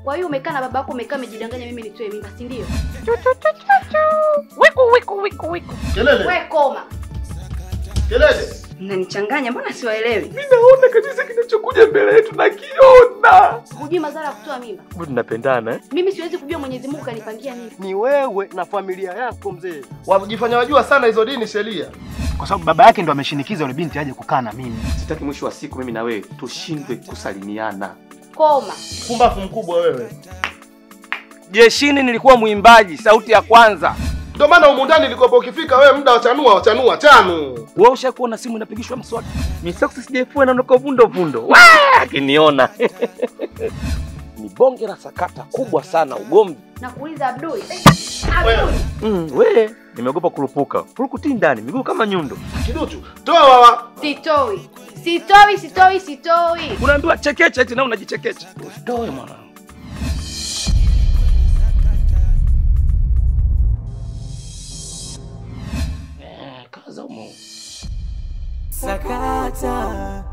Kwa hiyo umekaa na baba yako, umekaa umejidanganya mimi nitoe mimba, si ndio? Wiku wiku wiku wiku. Kelele, We koma. kelele. Mnanichanganya, mbona siwaelewi? Mimi naona kabisa kinachokuja mbele yetu nakiona. Hujui madhara ya kutoa mimba? Kumbe tunapendana eh? Mimi siwezi kujua Mwenyezi Mungu kanipangia nini. Ni wewe na familia yako mzee. Wajifanya wajua sana hizo dini sheria. Kwa sababu baba yake ndo ameshinikiza yule binti aje kukaa na mimi. Sitaki mwisho wa siku mimi na wewe tushindwe kusalimiana. Koma. Pumbafu mkubwa wewe. Jeshini nilikuwa mwimbaji, sauti ya kwanza. Ndio maana humu ndani nilikopo ukifika wewe muda wa chanua wachanua chanu. Wewe ushakuona simu inapigishwa mswaki? Misoksi sijaifua na unakuwa vundo vundo. Waa, akiniona. Ni bonge la sakata kubwa sana ugomvi. Nakuuliza Abdul. Eh, Wewe. Abdul. Mm, we, nimeogopa kurupuka. Furukuti ndani, miguu kama nyundo. Kiduchu, toa wawa. Sitoi. Sitoi, sitoi, sitoi. Unaambiwa chekecha eti na unajichekecha. Usitoe mwanangu. Eh, kaza umo. Sakata